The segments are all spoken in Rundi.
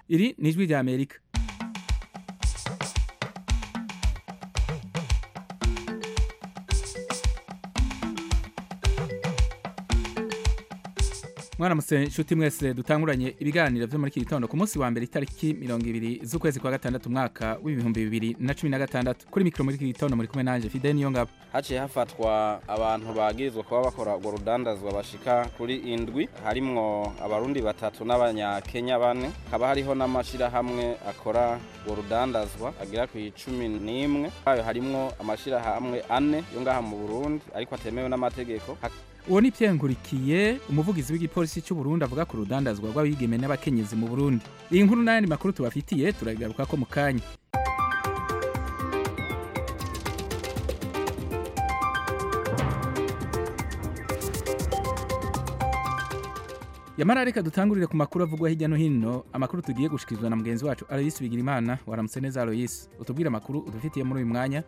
iri ni ijwi rya amerika mwaramutse inshuti mwese dutanguranye ibiganiro vyo muri iki gitondo ku munsi wa mbere itariki mirongo ibiri z'ukwezi kwa gatandatu umwaka w'ibihumbi bibiri na cumi na gatandatu kuri mikoro muri iki gitondo muri kumwe nanje fide niyo ngabo haciye hafatwa abantu bagirizwa kuba bakora urwo rudandazwa bashika kuri indwi harimwo abarundi batatu n'abanyakenya bane hakaba hariho n'amashirahamwe akora urwo rudandazwa agera ku icumi n'imwe ayo harimwo amashirahamwe ane yo ngaha mu burundi ariko atemewe n'amategeko uwo ni Pierre Nkurikiye umuvugizi w'igipolisi cy'u Burundi avuga ku rudandazwa rw'abigeme n'abakenyezi mu Burundi iyi nkuru n'ayandi makuru tubafitiye turagaruka ko mu kanya yamara reka dutangurire ku makuru avugwa hirya no hino amakuru tugiye gushikizwa na mugenzi wacu Aloysi Bigirimana waramutse neza Aloysi utubwire amakuru udufitiye muri uyu mwanya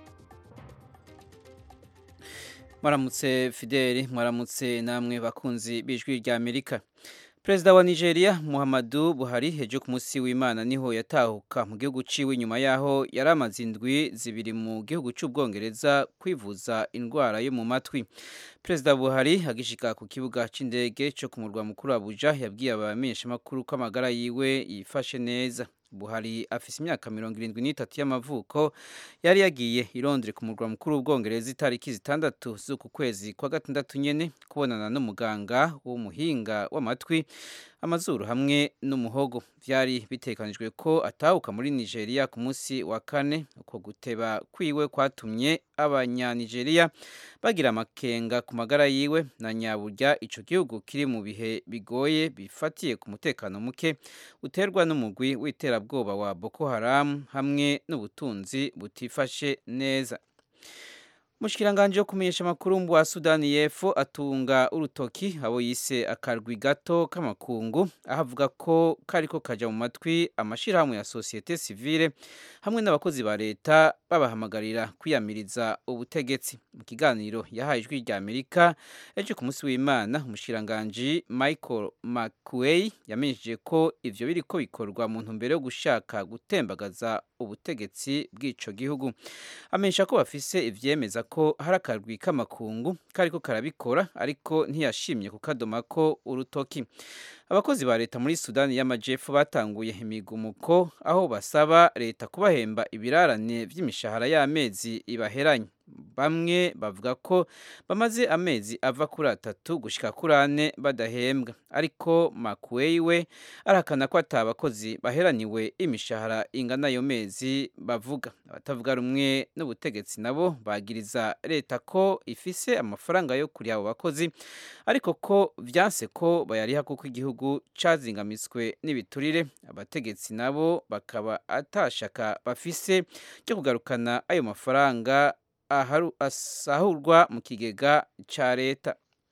mwaramutse fideli mwaramutse namwe bakunzi b'ijwi rya amerika perezida wa nigeria muhammadu buhari ejo ku munsi w'imana niho yatahuka mu gihugu ciwe nyuma yaho yari amaze indwi zibiri mu gihugu cy'ubwongereza kwivuza indwara yo mu matwi perezida buhari agishika ku kibuga c'indege co ku murwa mukuru abuja yabwiye abamenyeshamakuru ko amagara yiwe yifashe neza buhari afise imyaka mirongo irindwi n'itatu y'amavuko yari yagiye i londres ku murwa mukuru w'ubwongereza itariki zitandatu z'uku kwezi kwa gatandatu nyene kubonana n'umuganga w'umuhinga w'amatwi amazuru hamwe n'umuhogo byari bitekanijwe ko atahuka muri nigeria ku munsi wa kane uko guteba kwiwe kwatumye abanyanigeriya bagira amakenga ku magara yiwe na nyaburya ico gihugu kiri mu bihe bigoye bifatiye ku mutekano muke uterwa n'umugwi w'iterabwoba wa boko haram hamwe n'ubutunzi butifashe neza Mushikiranganje yo kumenyesha amakuru wa Sudani y'Epfo atunga urutoki abo yise akarwi gato k'amakungu aho avuga ko kariko kaja mu matwi amashirahamwe ya societe civile hamwe n'abakozi ba leta babahamagarira kwiyamiriza ubutegetsi mu kiganiro yahaye ijwi rya Amerika ejo ku munsi w'Imana umushikiranganje Michael McQuay yamenyesheje ko ivyo biriko bikorwa mu ntumbero yo gushaka gutembagaza ubutegetsi bw'ico gihugu amenyesha ko bafise ivyemeza ko hari akarwi k'amakungu kariko karabikora ariko ntiyashimye kukadomako urutoki abakozi ba leta muri sudani y'amajepfo batanguye imigumuko aho basaba leta kubahemba ibirarane vy'imishahara y'amezi ibaheranye bamwe bavuga ko bamaze amezi ava kuri atatu gushika kuri ane badahembwa ariko makuweyi we arahakana ko ata abakozi baheraniwe imishahara ingana ayo mezi bavuga abatavuga rumwe n'ubutegetsi nabo bagiriza leta ko ifise amafaranga yo kuriha abo bakozi ariko ko vyanse ko bayariha kuko igihugu cazingamitswe n'ibiturire abategetsi nabo bakaba atashaka bafise ryo kugarukana ayo mafaranga asahurwa mu kigega ca leta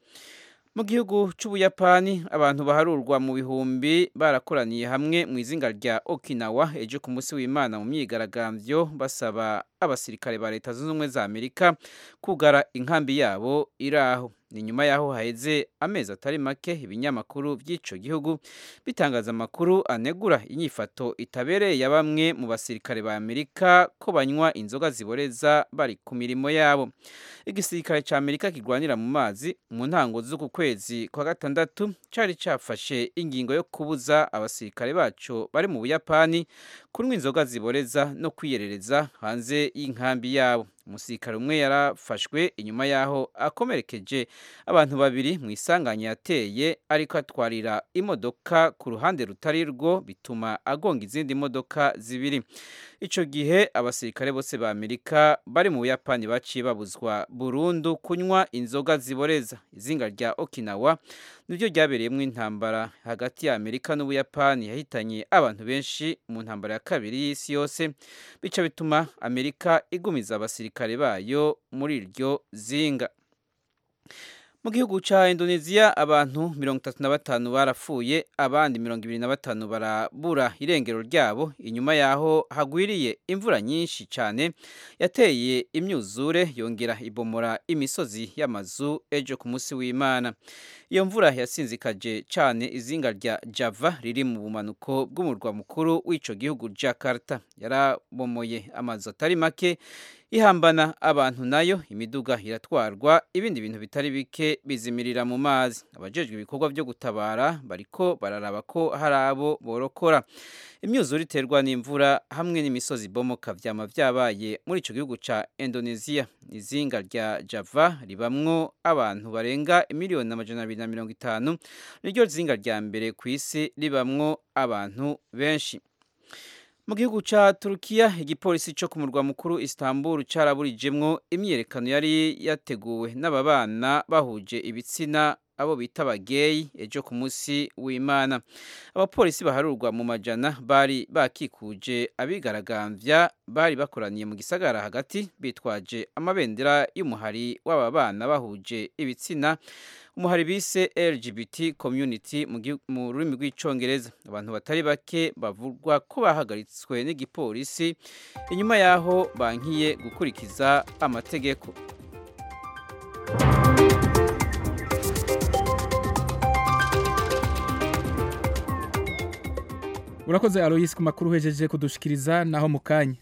mu gihugu c'ubuyapani abantu baharurwa mu bihumbi barakoraniye hamwe mu izinga rya okinawa ejo ku munsi w'imana mu myigaragambyo basaba abasirikare ba leta zunze ubumwe za amerika kugara inkambi yabo iri aho ni nyuma yaho haheze amezi atari make ibinyamakuru by'ico gihugu bitangaza amakuru anegura inyifato itabereye ya bamwe mu basirikare ba amerika ko banywa inzoga ziboreza bari ku mirimo yabo igisirikare ca amerika kirwanira mu mazi mu ntango z'uku kwezi kwa gatandatu cari cafashe ingingo yo kubuza abasirikare baco bari mu buyapani kunywa inzoga ziboreza no kwiyerereza hanze y'inkambi yabo umusirikare umwe yarafashwe inyuma yaho akomerekeje abantu babiri mu isanganya yateye ariko atwarira imodoka ku ruhande rutari rwo bituma agonga izindi modoka zibiri ico gihe abasirikare bose ba Amerika bari mu Buyapani baciye babuzwa burundu kunywa inzoga ziboreza izinga rya Okinawa niryo ryabereyemo intambara hagati ya Amerika n'Ubuyapani yahitanye abantu benshi mu ntambara ya kabiri y'isi yose bica bituma Amerika igumiza abasirikare bayo muri iryo zinga mu gihugu ca Indonesia abantu mirongo itatu na batanu barapfuye abandi mirongo ibiri na batanu barabura irengero ryabo inyuma yaho hagwiriye imvura nyinshi cyane yateye imyuzure yongera ibomora imisozi y'amazu ejo ku munsi w'Imana iyo mvura yasinzikaje cyane izinga rya Java riri mu bumanuko bw'umurwa mukuru w'ico gihugu Jakarta yarabomoye amazu atari make ihambana abantu nayo imiduga iratwarwa ibindi bintu bitari bike bizimirira mu mazi abajejwe ibikorwa byo gutabara bariko bararaba ko hari abo borokora imyuzure iterwa n'imvura hamwe n'imisozi bomoka vyama vyabaye muri ico gihugu ca Indonesia izinga rya Java ribamwo abantu barenga miliyoni amajana abiri na mirongo itanu niryo zinga rya mbere ku isi ribamwo abantu benshi mu gihugu ca Turukiya igipolisi cyo ku murwa mukuru Istanbul caraburijemwo imyerekano yari yateguwe n'ababana bahuje ibitsina abo bita abageyi ejo ku munsi w'Imana abapolisi baharurwa mu majana bari bakikuje abigaragambya bari bakoraniye mu gisagara hagati bitwaje amabendera y'umuhari w'aba bana bahuje ibitsina umuhari bise LGBT community mu rurimi rw'icongereza abantu batari bake bavugwa ko bahagaritswe n'igipolisi inyuma yaho bankiye gukurikiza amategeko urakoze aloyisi ku makuru uhejeje kudushikiriza naho mu kanya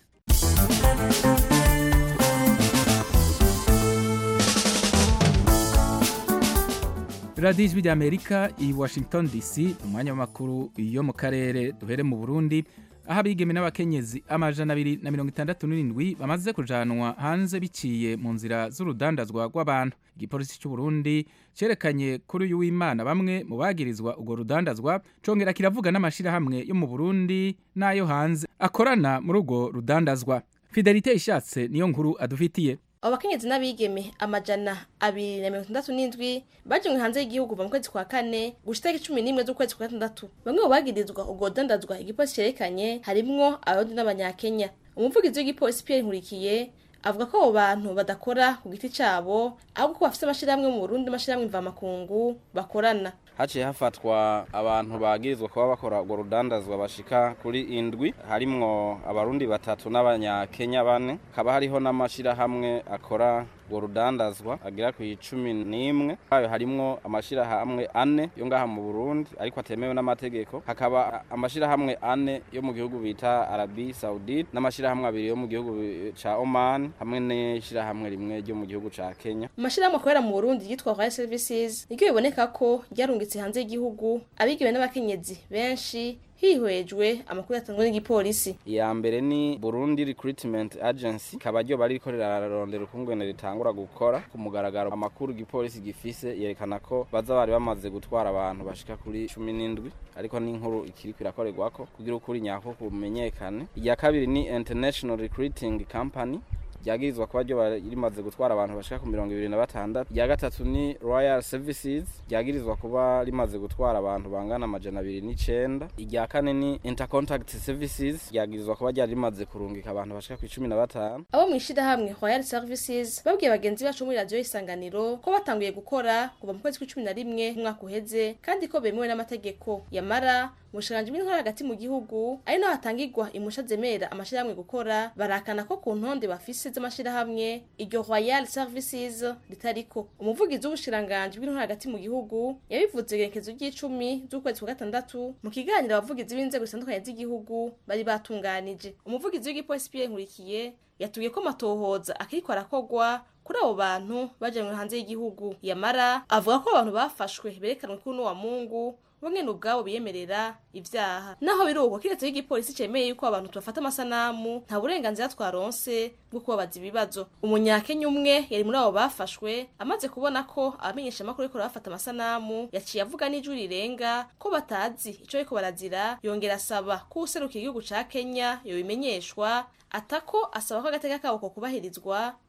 radiyo ijwi ry'amerika i washington dc umwanya w'amakuru yo mu karere duhere mu burundi aho abigeme n'abakenyezi amajana abiri na mirongo itandatu n'irindwi bamaze kujanwa hanze biciye mu nzira z'urudandazwa rw'abantu igipolisi cy'u Burundi cyerekanye kuri uyu w'imana bamwe mu bagirizwa urwo rudandazwa congera kiravuga n'amashyirahamwe yo mu burundi n'ayo hanze akorana muri urwo rudandazwa fidelite ishatse niyo nkuru adufitiye abo bakenyezi n'abigeme amajana abiri na mirongo itandatu n'indwi bajanywe hanze y'igihugu kuva mu kwezi kwa kane gushika itariki cumi n'imwe z'ukwezi kwa gatandatu bamwe mu bagirizwa ubwo rudandazwa igipolisi cerekanye harimwo abarundi n'abanyakenya umuvugizi w'igipolisi pierre nkurikiye avuga ko abo bantu badakora ku giti cabo ahubwo ko bafise amashirahamwe mu burundi amashirahamwe mvamakungu bakorana haciye hafatwa abantu bagirizwa kuba bakora urwo rudandazwa bashika kuri indwi harimwo abarundi batatu n'abanyakenya bane hakaba hariho n'amashirahamwe akora urwo rudandazwa agera ku icumi n'imwe ayo harimwo amashirahamwe ane yo ngaha mu burundi ariko atemewe n'amategeko hakaba amashirahamwe ane yo mu gihugu bita arabi saudite n'amashirahamwe abiri yo mu gihugu ca oman hamwe n'ishirahamwe rimwe ryo mu gihugu ca kenya mu mashirahamwe akorera mu burundi yitwa royal services niryo biboneka ko ryarungitse hanze y'igihugu abigiwe n'abakenyezi benshi hihwejwe amakuru yatangwa n'igipolisi iya mbere ni Burundi Recruitment Agency ikaba ryo bari rikorera rarondera ukungene ritangura gukora ku mugaragaro amakuru igipolisi gifise yerekana ko baza bari bamaze gutwara abantu bashika kuri cumi n'indwi ariko n'inkuru ikiri kwirakorerwako kugira ukuri nyako kumenyekane iya kabiri ni International Recruiting Company ryagirizwa kuba ryo rimaze gutwara abantu bashika ku mirongo ibiri na batandatu irya gatatu ni royal services ryagirizwa kuba rimaze gutwara abantu bangana amajana abiri n'icenda irya kane ni intercontact services ryagirizwa kuba ryari rimaze kurungika abantu bashika ku icumi na batanu abo mw'ishirahamwe royal services babwiye bagenzi bacu muri radiyo y'isanganiro ko batanguye gukora kuva mu kwezi kw'icumi na rimwe umwaka uheze kandi ko bemewe n'amategeko yamara ubushikanje bw'intwara hagati mu gihugu ari naho hatangirwa imusha zemera amashirahamwe gukora barakana ko ku ntonde bafise z'amashirahamwe iryo royal services ritariko umuvugizi w'ubushiranganje bw'intwara hagati mu gihugu yabivuze igerekezo ry'icumi z'ukwezi kwa gatandatu mu kiganiro abavugizi b'inzego zitandukanye z'igihugu bari batunganije umuvugizi w'igipolisi Pierre Nkurikiye yatubwiye ko amatohoza akiriko arakogwa kuri abo bantu bajanywe hanze y'igihugu yamara avuga ko abantu bafashwe berekanwe kuri n'uwa mungu bamwe ubwabo biyemerera ivyaha naho biri uko kiretse y'igipolisi cemeye yuko abantu tubafata amasanamu nta burenganzira twaronse bwo kubabaza ibibazo umunyakenya umwe yari muri abo bafashwe amaze kubona ko abamenyesha amakuru ariko bafata amasanamu yaciye avuga n'ijwi rirenga ko batazi ico ariko barazira yongera asaba ko userukira igihugu ca kenya yobimenyeshwa atako asaba ko agateka kabo ko kubahirizwa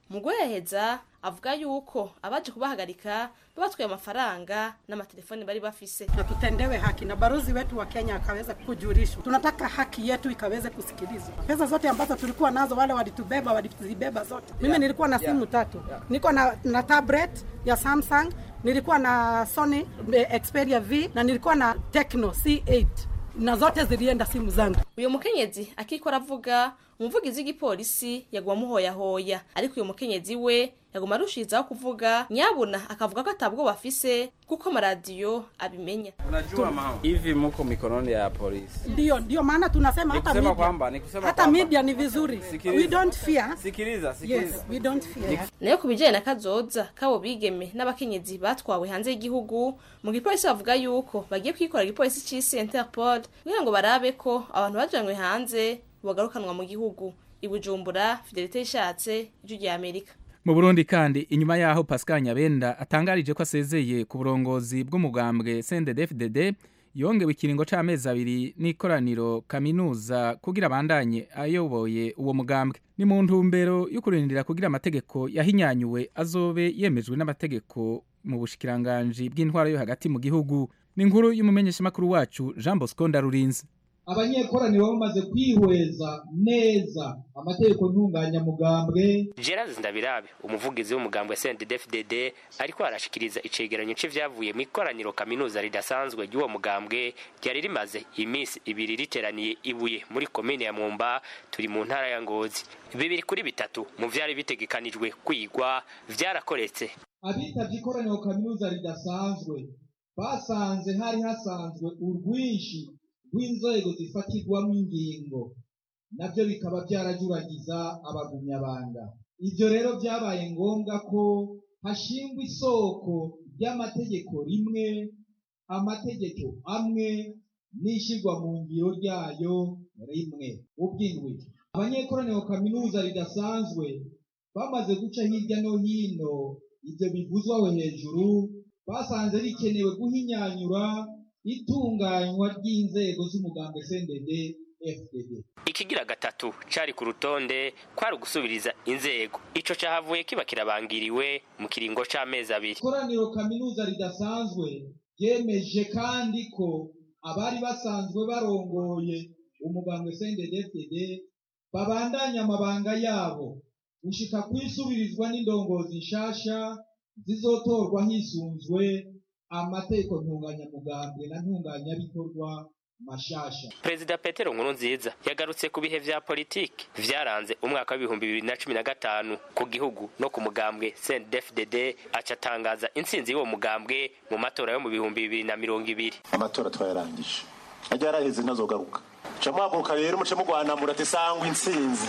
mu guheheza avuga yuko abaje kubahagarika babatwaye amafaranga n'amatelefoni bari bafise na tutendewe haki na balozi wetu wa Kenya akaweza kujulishwa. Tunataka haki yetu ikaweze kusikilizwa. Pesa zote ambazo tulikuwa nazo, wale walitubeba walizibeba zote. Mimi nilikuwa na simu tatu, nilikuwa na, na tablet ya Samsung, nilikuwa na Sony eh, Xperia V na nilikuwa na Tecno C8 na zote zilienda simu zangu. uyu mukenyezi akiko aravuga umuvugizi w'igipolisi yaguma amuhoyahoya ariko uyu mukenyezi we yaguma arushirizaho kuvuga nyabuna akavuga ko atabwoba afise kuko amaradiyo abimenya Unajua mama, hivi muko mikononi ya polisi. Ndio, ndio maana tunasema Ni hata kusema media, kwamba- ni kusema hata kwamba- media ni vizuri. Sikiliza. We don't fear. Sikiliza, sikiliza. Yes, we don't fear. nayo ku bijyanye na kazoza k'abo bigeme n'abakenyezi batwawe hanze y'igihugu mu gipolisi bavuga yuko bagiye kwikora igipolisi c'isi interpol kugira ngo barabe ko abantu bajanywe hanze bagarukanwa mu gihugu i bujumbura fidelite ishatse ijwi rya amerika mu burundi kandi inyuma yaho pascal nyabenda atangarije ko asezeye ku burongozi bw'umugambwe cndd yongewe ikiringo c'amezi abiri n'ikoraniro kaminuza kugira abandanye ayoboye uwo mugambwe ni mu ntumbero yo kurindira kugira amategeko yahinyanyuwe azobe yemejwe n'amategeko mu bushikiranganji bw'intwara yo hagati mu gihugu ni inkuru y'umumenyeshamakuru wacu jean bosco ndarurinze abanyekoraniro bamaze kwihweza neza amategeko ntunganyamugambwe Gerard Ndabirabe umuvugizi w'umugambwe CNDD-FDD ariko arashikiriza icegeranyo c'ivyavuye mu ikoraniro kaminuza ridasanzwe ry'uwo mugambwe ryari rimaze iminsi ibiri riteraniye ibuye muri komine ya Mwumba turi mu ntara ya Ngozi bibiri kuri bitatu mu vyari bitegekanijwe kwigwa vyarakoretse abitavye ikoraniro kaminuza ridasanzwe basanze hari hasanzwe urwinshi rw'inzego zifatirwamo ingingo nabyo bikaba byarajuragiza abagumyabanga ibyo rero byabaye ngombwa ko hashingwa isoko ry'amategeko rimwe amategeko amwe n'ishyirwa mu ngiro ryayo rimwe ubw'indwi abanyekoraniro kaminuza ridasanzwe bamaze guca hirya no hino ibyo bivuzwa aho hejuru basanze bikenewe guhinyanyura itunganywa ry'inzego z'umugambwe CNDD FDD ikigira gatatu cari ku rutonde kwari ugusubiriza inzego ico cahavuye kiba kirabangiriwe mu kiringo c'amezi abiri ikoraniro kaminuza ridasanzwe ryemeje kandi ko abari basanzwe barongoye umugambwe CNDD FDD babandanya amabanga yabo gushika kwisubirizwa n'indongozi nshasha zizotorwa hisunzwe amategeko ntunganyamugambwe na ntunganyabikorwa mashasha perezida petero nkurunziza yagarutse ku bihe vya politiki vyaranze umwaka w'ibihumbi bibiri na cumi na gatanu ku gihugu no ku mugambwe cndfdd aca atangaza intsinzi y'uwo mugambwe mu matora yo mu bihumbi bibiri na mirongo ibiri amatora twayarangije ajya yaraheze ntazogaruka muca muhaguruka rero muce mugwanamura ati sangwa intsinzi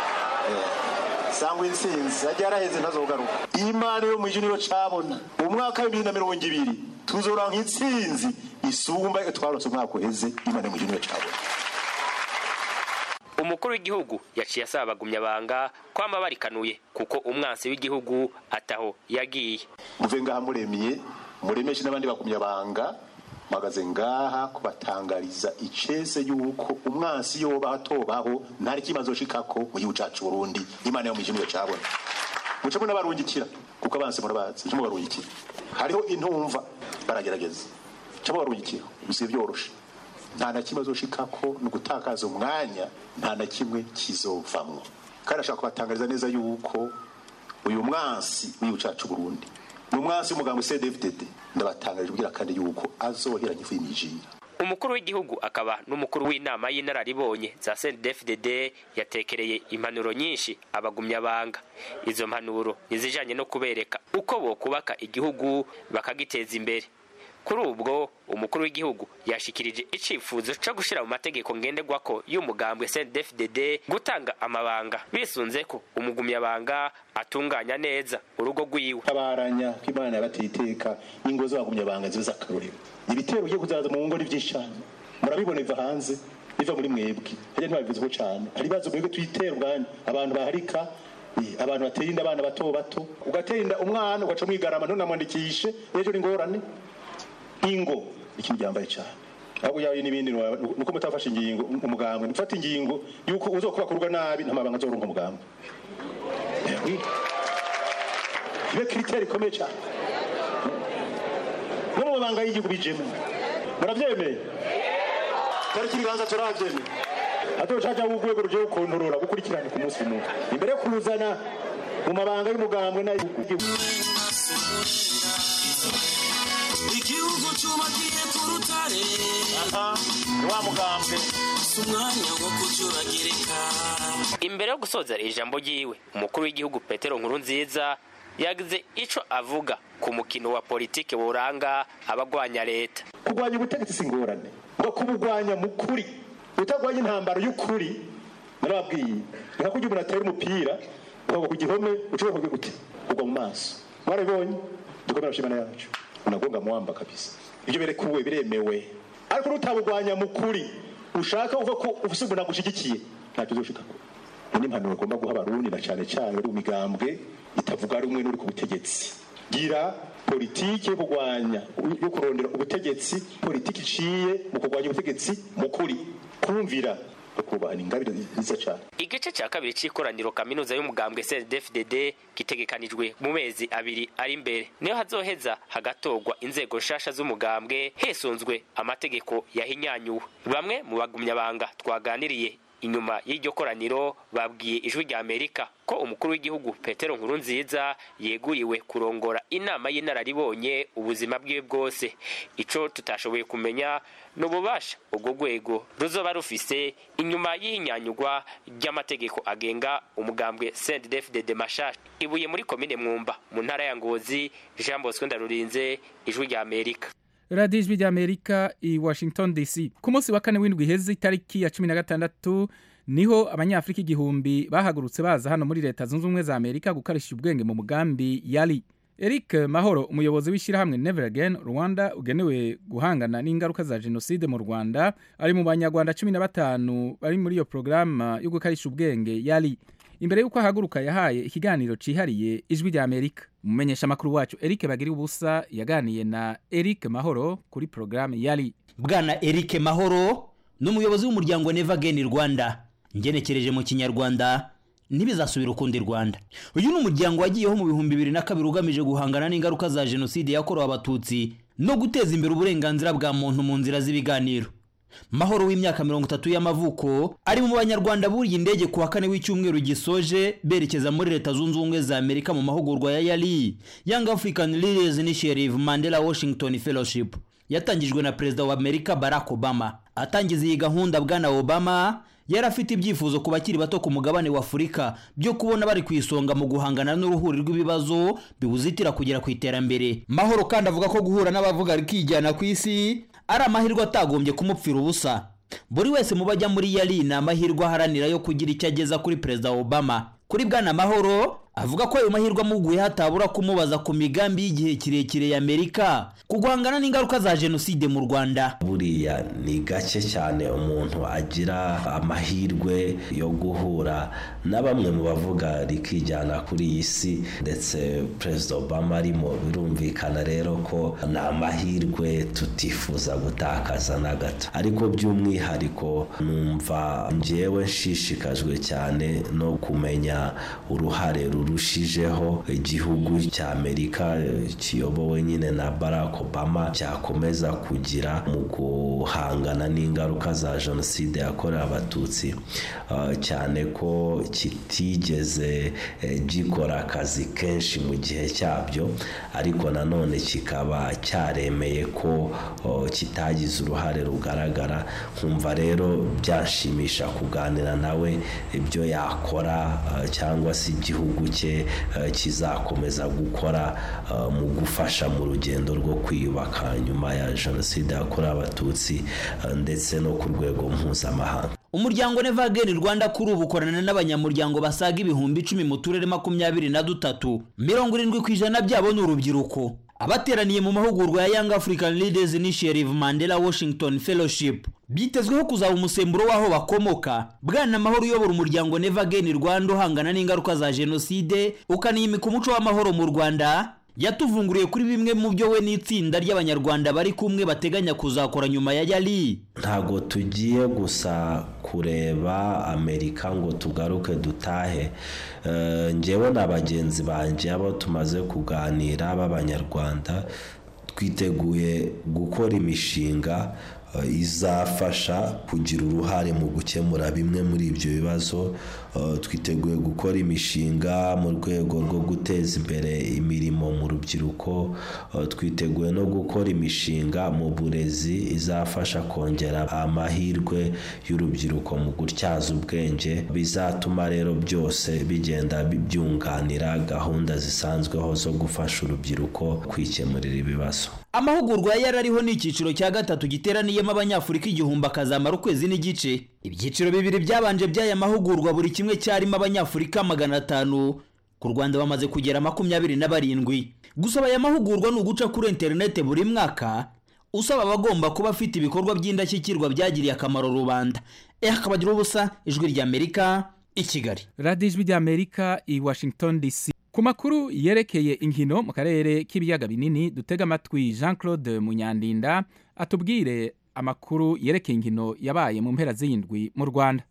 Eh, sangwa intsinzi ajya yaraheze ntazogaruka imana yo mw'ijuru niyo cabona umwaka w'ibibiri na mirongo ibiri tuzoranka intsinzi isumba iyo twaronse umwaka uheze imana yo mw'ijuru niyo cabona umukuru w'igihugu yaciye asaba abagumyabanga kwama barikanuye kuko umwansi w'igihugu ataho yagiye muve ngaha muremiye muremeshe n'abandi bagumyabanga mpagaze ngaha kubatangariza icese yuko umwansi yoba atobaho ntari kimaze shikako mu gihugu cacu Burundi imana yo mw'ijuru niyo cabona muce munabarungikira kuko abansi murabazi muce mubarungikira hariho intumva baragerageza muce mubarungikira bisi byoroshe nta na kimwe azoshikako ni ugutakaza umwanya nta na kimwe kizovamwo kandi ashaka kubatangariza neza yuko uyu mwansi w'igihugu cacu Burundi ni umwansi w'umugambi CDFDD ndabatangarije kugira kandi yuko azoheranya ifu y'imijira umukuru w'igihugu akaba n'umukuru w'inama y'inararibonye za CNDD-FDD yatekereye impanuro nyinshi abagumyabanga izo mpanuro nizijanye no kubereka uko bokubaka igihugu bakagiteza imbere kuri ubwo umukuru w'igihugu yashikirije icifuzo co gushira mu mategeko ngenderwako y'umugambwe CNDD-FDD gutanga amabanga bisunze ko umugumyabanga atunganya neza urugo rwiwe tabaranya ko imana yabateye iteka ingo z'abagumyabanga zibe z'akarorero ibitero bigiye kuzaza mu ngo ni byinshi cyane murabibona biva hanze biva muri mwebwe hajya ntibabivuzeho cyane hari ibibazo mwebwe tuyitera ubwanyu abantu baharika eh, abantu batera inda abana bato bato ugatera inda umwana ugaca mwigarama ntunamwandikishe ejo ni ingorane ingo ikintu gihambaye cyane ahubwo yawe n'ibindi nuko mutafashe ingingo umugambwe mufata ingingo yuko uzokubaka urugo nabi nta mabanga azoronka umugambwe Eh, oui. ibe kiriteri ikomeye cyane no mu mabanga y'igihugu bijemo murabyemeye tariki ibibanza turabyemeye atocaca w'urwego rugiye gukontorora gukurikirana ku munsi umwe imbere yo kuzana mu mabanga y'umugambwe n'ay'igihugu igihugu cyubakiye ku rutare wa mugambwe si umwanya wo kucyuragirika imbere yo gusoza ijambo ryiwe umukuru w'igihugu petero nkuru nziza yagize ico avuga ku mukino wa politike buranga abagwanya leta kurwanya ubutegetsi si ingorane ngo kubugwanya mu kuri utagwanya intambaro y'ukuri narababwiye ni nka kurya umuntu atera umupira ukagwa ku gihome ushobora kuvuga gute ugwa mu maso mwarabibonye dukomere nshimana yacu unagonga muwamba kabisa ibyo berekuwe biremewe ariko nutabugwanya mu kuri ushaka uva ko ufise umuntu agushigikiye ntacyo uzoshikako ni impanuro ugomba guha abarundi na cyane cyane bari mu migambwe itavuga rumwe n'uri ku butegetsi gira politiki yo kurwanya yo kurondera ubutegetsi politiki iciye mu kurwanya ubutegetsi mu kuri kumvira no kubahana ingabire nziza cyane igice cya kabiri cy'ikoraniro kaminuza y'umugambwe CNDD-FDD gitegekanijwe mu mezi abiri ari imbere niyo hazoheza hagatorwa inzego nshasha z'umugambwe hesunzwe amategeko yahinyanyuwe bamwe mu bagumyabanga twaganiriye inyuma y'iryo koraniro babwiye ijwi rya amerika ko umukuru w'igihugu petero nkurunziza yeguriwe kurongora inama y'inararibonye ubuzima bwiwe bwose ico tutashoboye kumenya ni ububasha ubwo rwego ruzoba rufise inyuma y'ihinyanyurwa ry'amategeko agenga umugambwe sendefdede mashasha ibuye muri komine mwumba mu ntara ya ngozi jean bosco ndarurinze ijwi rya amerika radiyo ijwi ry'amerika i washington dc ku munsi wa kane w'indwi iheze itariki ya cumi na gatandatu niho abanyafurika igihumbi bahagurutse baza hano muri leta zunze ubumwe za amerika gukarisha ubwenge mu mugambi yari eric mahoro umuyobozi w'ishyirahamwe never again rwanda ugenewe guhangana n'ingaruka za jenoside mu rwanda ari mu banyarwanda cumi na batanu bari muri iyo porogaramu yo gukarisha ubwenge yari imbere y'uko ahaguruka yahaye ikiganiro cyihariye ijwi rya amerika umumenyesha amakuru wacu eric bagira ubusa yaganiye na eric mahoro kuri porogaramu yari bwana eric mahoro ni umuyobozi w'umuryango neva geni rwanda ngenekereje mu kinyarwanda ntibizasubira ukundi rwanda uyu ni umuryango wagiyeho mu bihumbi bibiri na kabiri ugamije guhangana n'ingaruka za jenoside yakorewe abatutsi no guteza imbere uburenganzira bwa muntu mu nzira z'ibiganiro mahoro w'imyaka mirongo itatu y'amavuko ari mu banyarwanda buriye indege ku wa kane w'icyumweru gisoje berekeza muri leta zunze ubumwe za amerika mu mahugurwa ya yari young african leaders initiative mandela washington fellowship yatangijwe na perezida wa amerika barack obama atangiza iyi gahunda bwana obama yari afite ibyifuzo ku bakiri bato ku mugabane wa afurika byo kubona bari ku isonga mu guhangana n'uruhuri rw'ibibazo biwuzitira kugera ku iterambere mahoro kandi avuga ko guhura n'abavuga rikijyana ku isi ari amahirwe atagombye kumupfira ubusa buri wese mu bajya muri yari ni amahirwe aharanira yo kugira icyo ageza kuri perezida obama kuri bwana mahoro avuga ko ayo mahirwe amuguye hatabura kumubaza ku migambi y'igihe kirekire ya amerika ku guhangana n'ingaruka za jenoside mu rwanda buriya ni gake cyane umuntu agira amahirwe yo guhura na bamwe mu bavuga rikijyana kuri iyi si ndetse perezida obama arimo birumvikana rero ko ni amahirwe tutifuza gutakaza na gato ariko by'umwihariko numva ngewe nshishikajwe cyane no kumenya uruhare rurushijeho igihugu cya amerika kiyobowe nyine na barack obama cyakomeza kugira mu guhangana n'ingaruka za jenoside yakorewe abatutsi cyane ko kitigeze gikora akazi kenshi mu gihe cyabyo ariko nanone kikaba cyaremeye ko kitagize uruhare rugaragara nkumva rero byashimisha kuganira nawe ibyo yakora cyangwa se igihugu cye kizakomeza gukora mu gufasha mu rugendo rwo kwiyubaka nyuma ya jenoside yakorewe abatutsi ndetse no ku rwego mpuzamahanga umuryango neva ageni rwanda kuri ubu ukorana n'abanyamuryango basaga ibihumbi icumi mu turere makumyabiri na dutatu mirongo irindwi ku ijana byabo ni urubyiruko abateraniye mu mahugurwa ya young african leaders initiative mandela washington fellowship byitezweho kuzaba umusemburo w'aho bakomoka bwana mahoro uyobora umuryango neva ageni rwanda uhangana n'ingaruka za jenoside ukanimika umuco w'amahoro mu rwanda yatuvunguriye kuri bimwe mu byo we n'itsinda ry'abanyarwanda bari kumwe bateganya kuzakora nyuma ya yari ntabwo tugiye gusa kureba amerika ngo tugaruke dutahe Eh, njyewe na bagenzi banjye abo tumaze kuganira b'abanyarwanda twiteguye gukora imishinga eh, izafasha kugira uruhare mu gukemura bimwe muri ibyo bibazo Eh, twiteguye gukora imishinga mu rwego rwo guteza imbere imirimo mu rubyiruko Eh, twiteguye no gukora imishinga mu burezi izafasha kongera amahirwe y'urubyiruko mu gutyaza ubwenge bizatuma rero byose bigenda bi- byunganira gahunda zisanzweho zo gufasha urubyiruko kwikemurira ibibazo amahugurwa yari ariho ni icyiciro cya gatatu giteraniyemo abanyafurika igihumbi akazamara ukwezi n'igice ibyiciro bibiri byabanje by'aya mahugurwa buri kimwe cyarimo abanyafurika magana atanu ku rwanda bamaze kugera makumyabiri na barindwi gusaba aya mahugurwa ni uguca kuri interineti buri mwaka usaba abagomba kuba afite ibikorwa by'indashyikirwa byagiriye akamaro rubanda eh akabagira ubusa ijwi ry'amerika i kigali radiyo ijwi ry'amerika i washington dc ku makuru yerekeye inkino mu karere k'ibiyaga binini dutega amatwi jean claude munyandinda atubwire amakuru yerekeye inkino yabaye mu mpera z'indwi mu rwanda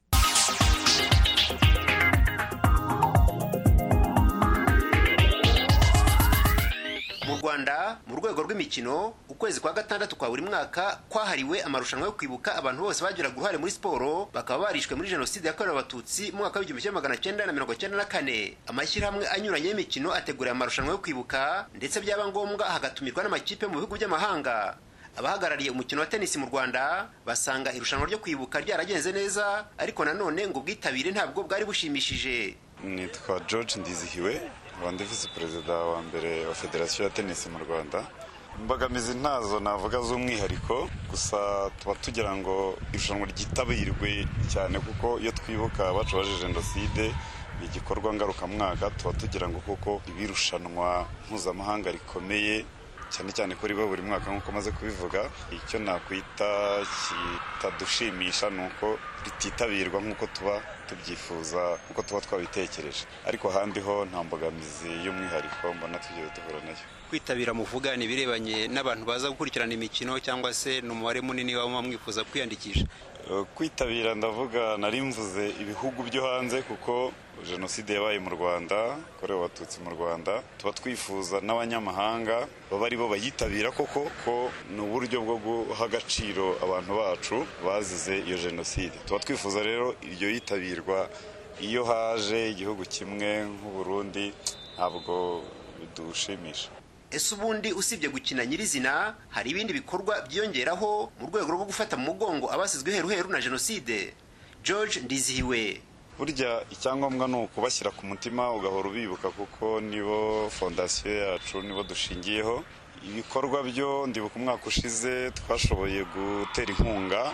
mu rwanda mu rwego rw'imikino ukwezi kwa gatandatu kwa buri mwaka kwahariwe amarushanwa yo kwibuka abantu bose bagiraga uruhare muri siporo bakaba barishwe muri jenoside yakorewe abatutsi mu mwaka w'igihumbi kimwe magana cyenda na mirongo cyenda na kane amashyirahamwe anyuranye y'imikino ategura amarushanwa yo kwibuka ndetse byaba ngombwa hagatumirwa n'amakipe mu bihugu by'amahanga abahagarariye umukino wa tenisi mu rwanda basanga irushanwa ryo kwibuka ryaragenze neza ariko nanone ngo ubwitabire ntabwo bwari bushimishije nitwa george ndizihiwe nkaba ndi visi perezida wa mbere wa federasiyo ya tenisi mu rwanda imbogamizi ntazo navuga z'umwihariko gusa tuba tugira ngo irushanwa ryitabirwe cyane kuko iyo twibuka abacu baje jenoside ni igikorwa ngarukamwaka tuba tugira ngo kuko ibirushanwa mpuzamahanga rikomeye cyane cyane ko riba buri mwaka nk'uko maze kubivuga icyo nakwita kitadushimisha ni uko rititabirwa nk'uko tuba tubyifuza nk'uko tuba twabitekereje ariko ahandi ho nta mbogamizi y'umwihariko mbona tugiye duhura nayo kwitabira muvuga ni ibirebanye n'abantu baza gukurikirana imikino cyangwa se ni umubare munini waba mwifuza kwiyandikisha Uh, kwitabira ndavuga nari mvuze ibihugu byo hanze kuko jenoside yabaye mu rwanda korewe abatutsi mu rwanda tuba twifuza n'abanyamahanga baba ari bo bayitabira koko ko ni uburyo bwo guha agaciro abantu bacu bazize iyo jenoside tuba twifuza rero iryo yitabirwa iyo haje igihugu kimwe nk'uburundi ntabwo bidushimisha ese ubundi usibye gukina nyirizina hari ibindi bikorwa byiyongeraho mu rwego rwo gufata mu mugongo abasizwe heruheru na jenoside george ndizihiwe burya icyangombwa ni ukubashyira ku mutima ugahora ubibuka kuko nibo fondasiyo yacu nibo dushingiyeho ibikorwa byo ndibuka umwaka ushize twashoboye gutera inkunga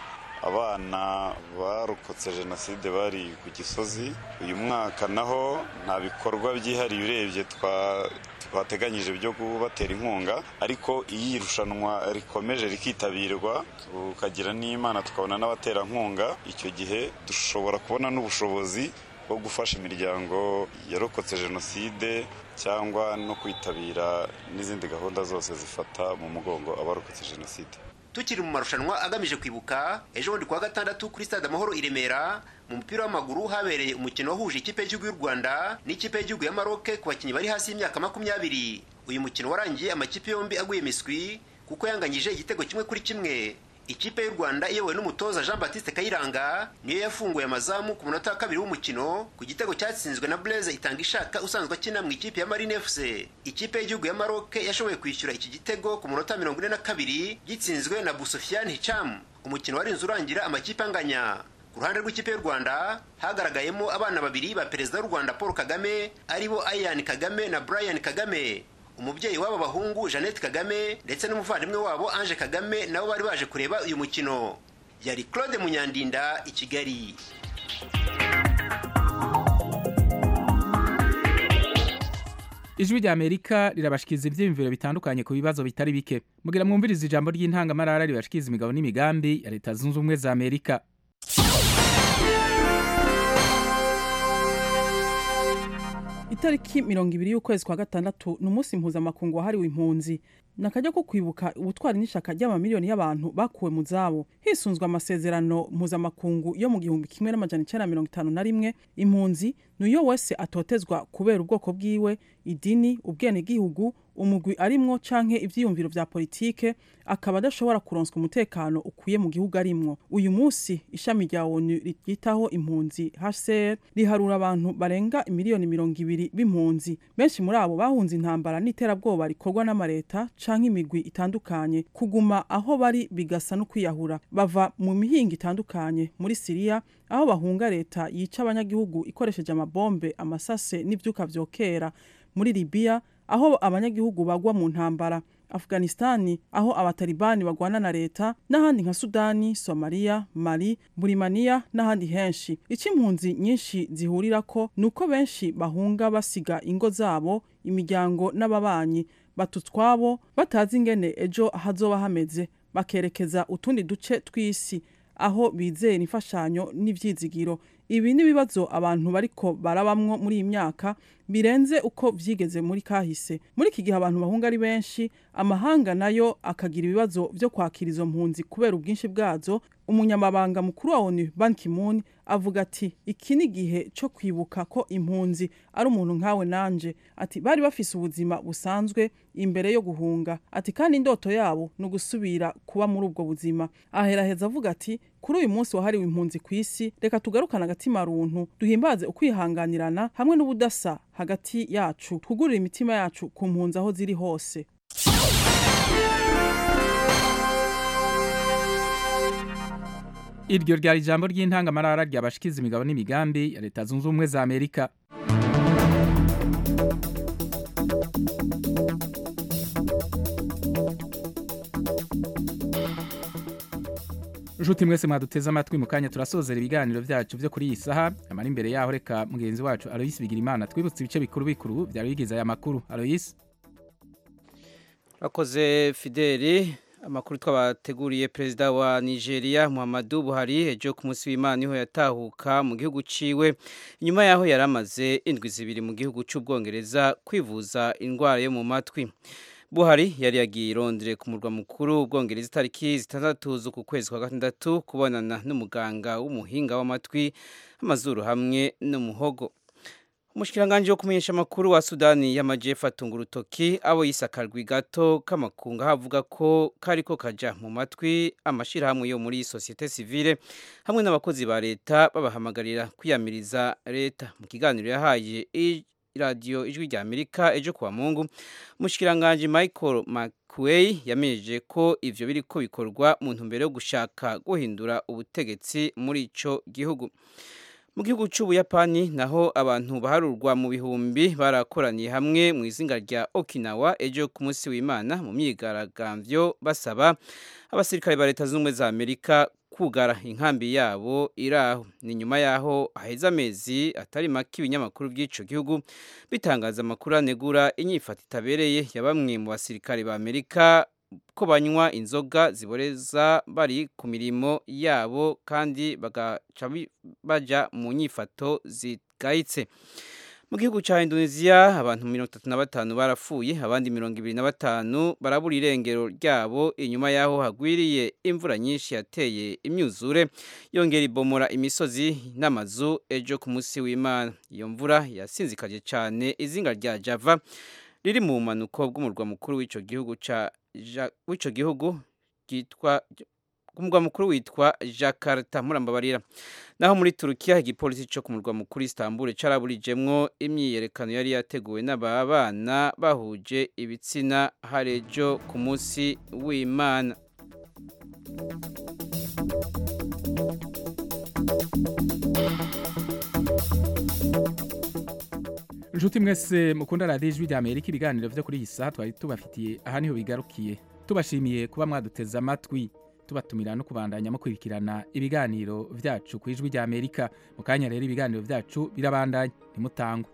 abana barokotse jenoside bari ku gisozi uyu mwaka naho nta bikorwa byihariye urebye twa twateganyije byo kubatera inkunga ariko iyo irushanwa rikomeje rikitabirwa tukagira n'imana tukabona n'abaterankunga icyo gihe dushobora kubona n'ubushobozi bwo gufasha imiryango yarokotse jenoside cyangwa no kwitabira n'izindi gahunda zose zifata mu mugongo abarokotse jenoside tukiri mu marushanwa agamije kwibuka ejo bundi kuwa gatandatu kuri stade amahoro i remera mu mupira w'amaguru habereye umukino wahuje ikipe y'igihugu y'u rwanda n'ikipe y'igihugu ya maroke ku bakinnyi bari hasi y'imyaka makumyabiri uyu mukino warangiye amakipe yombi aguye miswi kuko yanganyije igitego kimwe kuri kimwe ikipe y'u rwanda iyobowe n'umutoza jean baptiste kayiranga niyo yafunguye amazamu ku munota wa kabiri w'umukino ku gitego cyatsinzwe na blaise itanga ishaka usanzwe akina mu ikipe ya marine fc ikipe y'igihugu ya maroke yashoboye kwishyura iki gitego ku munota mirongo ine na kabiri gitsinzwe na busofiane hicham umukino warinze urangira amakipe anganya ku ruhande rw'ikipe y'u rwanda hagaragayemo abana babiri ba perezida w'u rwanda paul kagame aribo ayan kagame na brian kagame umubyeyi w'aba bahungu jeannette kagame ndetse n'umuvandimwe wabo ange kagame nabo bari baje kureba uyu mukino yari claude munyandinda i kigali ijwi rya amerika rirabashikiza ibyiyumviro bitandukanye ku bibazo bitari bike mugira mwumviriza ijambo ry'intangamarara ribashikiza imigabo n'imigambi ya leta zunze ubumwe za amerika itariki mirongo ibiri y'ukwezi kwa gatandatu ni umunsi mpuzamakungu wahariwe impunzi ni akaryo ko kwibuka ubutwari n'ishaka ry'amamiliyoni y'abantu bakuwe mu zabo hisunzwe amasezerano mpuzamakungu yo mu gihumbi kimwe n'amajana icenda mirongo itanu na rimwe impunzi ni uyo wese atotezwa kubera ubwoko bwiwe idini ubwenegihugu umugwi arimwo canke ivyiyumviro vya politike akaba adashobora kuronswa umutekano ukwiye mu gihugu arimwo uyu munsi ishami rya onu ryitaho impunzi hcr riharura abantu barenga imiliyoni mirongo ibiri b'impunzi benshi muri abo bahunze intambara n'iterabwoba rikorwa n'amareta canke imigwi itandukanye kuguma aho bari bigasa no kwiyahura bava mu mihinga itandukanye muri siriya aho bahunga leta yica abanyagihugu ikoresheje amabombe amasase n'ivyuka vyokera muri libiya aho abanyagihugu bagwa mu ntambara afghanistani aho abatalibani bagwana na leta n'ahandi nka sudani somaliya mali burimaniya n'ahandi henshi icyo impunzi nyinshi zihurirako ni uko benshi bahunga basiga ingo zabo imiryango n'ababanyi batutwabo batazi ingene ejo hazoba hameze bakerekeza utundi duce tw'isi aho bizera imfashanyo n'ivyizigiro ibi ni ibibazo abantu bariko barabamwo muri iyi myaka birenze uko vyigeze muri kahise muri iki gihe abantu bahunga ari benshi amahanga nayo akagira ibibazo vyo kwakira izo mpunzi kubera ubwinshi bwazo umunyamabanga mukuru wa onu ban ki-moon avuga ati iki ni igihe cyo kwibuka ko impunzi ari umuntu nkawe nanje ati bari bafise ubuzima busanzwe imbere yo guhunga ati kandi indoto yabo ni ugusubira kuba muri ubwo buzima aheraheza avuga ati kuri uyu munsi wahariwe impunzi ku isi reka tugarukane agatima runtu duhimbaze ukwihanganirana hamwe n'ubudasa hagati yacu twugurure imitima yacu ku mpunzi aho ziri hose iryo ryari ijambo ry'intangamarara ryabashikiza imigabo n'imigambi ya leta zunze ubumwe za amerika nshuti mwese mwaduteze amatwi mu kanya turasozera ibiganiro byacu byo kuri iyi saha amara imbere yaho reka mugenzi wacu aloyisi bigira imana twibutse ibice bikuru bikuru byari bigize aya makuru aloyisi Akoze Fideli amakuru twabateguriye perezida wa Nigeria Muhammadu Buhari ejo ku munsi w'Imana niho yatahuka mu gihugu ciwe inyuma yaho yaramaze indwi zibiri mu gihugu cy'Ubwongereza kwivuza indwara yo mu matwi Buhari yari yagiye irondere ku murwa mukuru Ubwongereza itariki zitandatu z'uku kwezi kwa gatandatu kubonana n'umuganga w'umuhinga w'amatwi amazuru hamwe n'umuhogo Umushikiranganje wo kumenyesha amakuru wa Sudani y'Amajepfo atunga urutoki abo yisakarwi gato k'amakunga havuga ko kariko kaja mu matwi amashirahamwe yo muri societe civile hamwe n'abakozi ba leta babahamagarira kwiyamiriza leta mu kiganiro yahaye radio ijwi rya Amerika ejo kuwa Mungu umushikiranganje Michael McQuay yamenyeje ko ivyo biriko bikorwa mu ntumbero yo gushaka guhindura ubutegetsi muri ico gihugu mu gihugu cy'ubuyapani naho abantu baharurwa mu bihumbi barakoraniye hamwe mu izinga rya okinawa ejo ku munsi w'imana mu myigaragambyo basaba abasirikare ba leta zunze ubumwe za amerika kugara inkambi yabo iraho ni nyuma yaho haheze amezi atari make ibinyamakuru by'ico gihugu bitangaza amakuru anegura inyifato itabereye ya bamwe mu basirikare ba amerika ko banywa inzoga ziboreza bari ku mirimo yabo kandi bagaca baja mu nyifato zigayitse mu gihugu cya indonesia abantu mirongo itatu na batanu barapfuye abandi mirongo ibiri na batanu barabura irengero ryabo inyuma y'aho hagwiriye imvura nyinshi yateye imyuzure yongera ibomora imisozi n'amazu ejo ku munsi w'imana iyo mvura yasinzikaje cyane izinga rya java riri mu bumanuko bw'umurwa mukuru w'icyo gihugu cya w'icyo gihugu cyitwa umurwa mukuru witwa jakarta murambabarira naho muri turukiya igipolisi cyo ku murwa mukuru istanbul caraburijemwo imyiyerekano yari yateguwe n'ababana bahuje ibitsina harejo ku munsi w'imana inshuti mwese mukunda radiyo ijwi rya amerika ibiganiro byo kuri iyi saha twari tubafitiye aha niho bigarukiye tubashimiye kuba mwaduteze amatwi tubatumira no kubandanya mukurikirana ibiganiro byacu ku ijwi rya amerika mu kanya rero ibiganiro byacu birabandanya ntimutangwe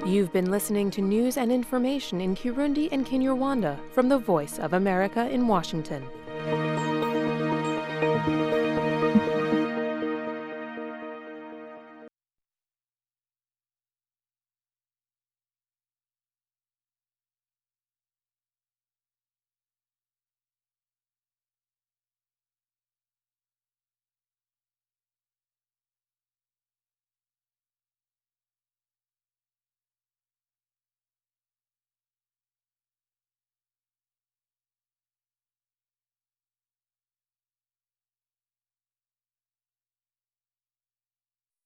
You've been listening to news and information in Kirundi and Kinyarwanda from the Voice of America in Washington.